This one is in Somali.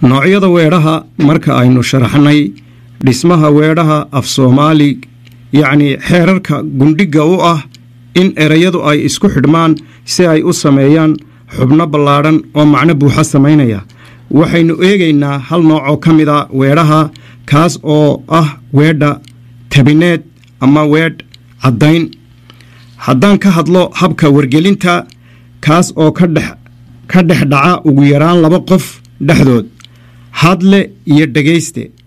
noocyada weedhaha marka aynu sharaxnay dhismaha weedhaha af soomaali yacnii xeerarka gundhigga u ah in erayadu ay isku xidhmaan si ay u sameeyaan xubno ballaadhan oo macno buuxa samaynaya waxaynu eegaynaa hal nooc oo ka mid a weedhaha kaas oo ah weedha tabineed ama weedh caddayn haddaan ka hadlo habka wargelinta kaas oo ka dhex ka dhex dhaca ugu yaraan laba qof dhexdood hadle iyo dhegayste